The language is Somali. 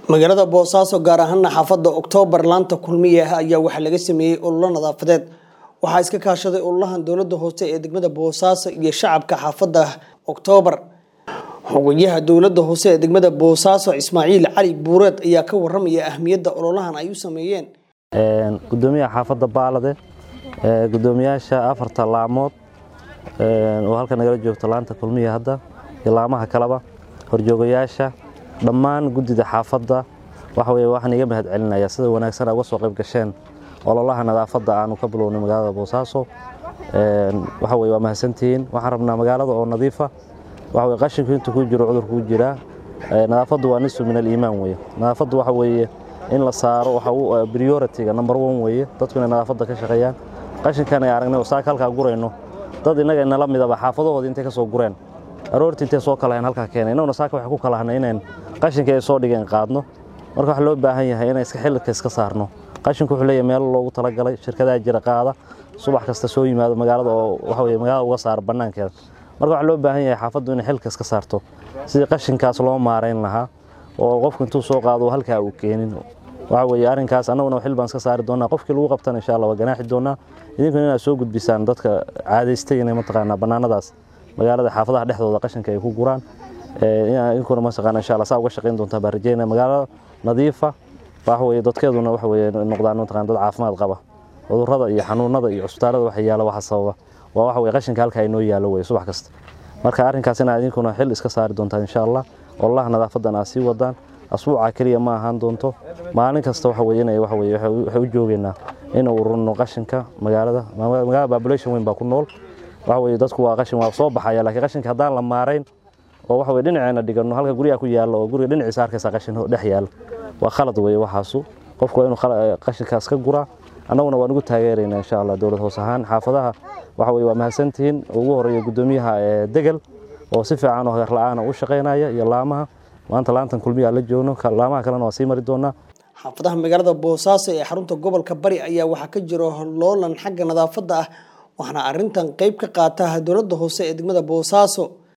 magaalada boosaaso gaar ahaana xaafada oktoobar laanta kulmiye ah ayaa waxaa laga sameeyey ololo nadaafadeed waxaa iska kaashaday ololahan dowlada hoose ee degmada boosaaso iyo shacabka xaafada oktoobar xogayaha dowlada hoose ee degmada boosaaso ismaaciil cali buureed ayaa ka waramaya ahmiyadda ololahan ay u sameeyeen gudoomiyaha xaafadda baalade gudoomiyaasha afarta laamood oo halka nagala joogto laanta kulmiya hadda iyo laamaha kaleba horjoogayaasha dhammaan guddida xaafadda waxa weye waxaan iga mahad celinaya sida wanaagsan a uga soo qayb gasheen ololaha nadaafadda aanu ka bilownay magaalada boosaaso waxa weye waa mahadsantihiin waxaan rabnaa magaalada oo nadiifa waxa weye qashinku intuu ku jiro cudurku ku jiraa nadaafaddu waa nisu min aliimaan weye nadaafaddu waxa weeye in la saaro waxa uu priority-ga number one weeye dadku inay nadaafadda ka shaqeeyaan qashinkan ay aragnay oo saaka halkaa gurayno dad innaga inala midaba xaafadahooda intay ka soo gureen aroortii intay soo kalahayn halkaa keenay innaguna saaka waxay ku kalahanay inayn qashinka ay soo dhigeen qaadno marka waxaa loo baahan yahay inay iska xilka iska saarno qashinku wuxuu leeyahay meelo loogu talagalay shirkadaha jira qaada subax kasta soo yimaado magaalada oo waxa weye magaalada uga saara bannaankeeda marka waxaa loo baahan yahay xaafaddu inay xilka iska saarto sidii qashinkaas loo maarayn lahaa oo qofku intuu soo qaado halkaa uu keenin waxa weye arrinkaas annaguna xil baan iska saari doonaa qofkii lagu qabtana insha allah waa ganaaxi doonaa idinkuna inaad soo gudbisaan dadka caadaystay inay mataqaanaa bannaanadaas magaalada xaafadaha dhexdooda qashinka ay ku guraan idinkuna mataqaana insha allah saa uga shaqayn doontaa baan rajeynaya magaalo nadiifa waxa weye dadkeeduna waxa weye noqdaan mataqana dad caafimaad qaba cudurrada iyo xanuunada iyo cusbitaalada waxa yaala waxa sababa waa waxa weye qashinka halka ay noo yaalo weye subax kasta marka arrinkaas inaad idinkuna xil iska saari doontaan insha allah ololaha nadaafadan aad sii wadaan asbuuca keliya ma ahaan doonto maalin kasta waxa weye inay waxa weye waxay u joogeynaa inuu ururno qashinka magaalada magaalada population weyn baa ku nool waxa weye dadku waa qashin waa soo baxaya laakiin qashinka haddaan la maarayn oo waxa weye dhinaceena dhigano halka guryaha ku yaalla oo guriga dhinaciisa arkaysa qashin dhex yaalla waa khalad weye waxaasu qofku waa inuu qashinkaas ka guraa annaguna waan ugu taageeraynaa insha allah dowlad hoos ahaan xaafadaha waxa weye waa mahadsantihiin ugu horeeya gudoomiyaha degel oo si fiican oo hagar la-aana u shaqaynaya iyo laamaha maanta laantan kulmiyaa la joogno laamaha kalena waa sii mari doonaa xaafadaha magaalada boosaaso ee xarunta gobolka bari ayaa waxaa ka jiro loolan xagga nadaafadda ah waxaana arintan qeyb ka qaata dowladda hoose ee degmada boosaaso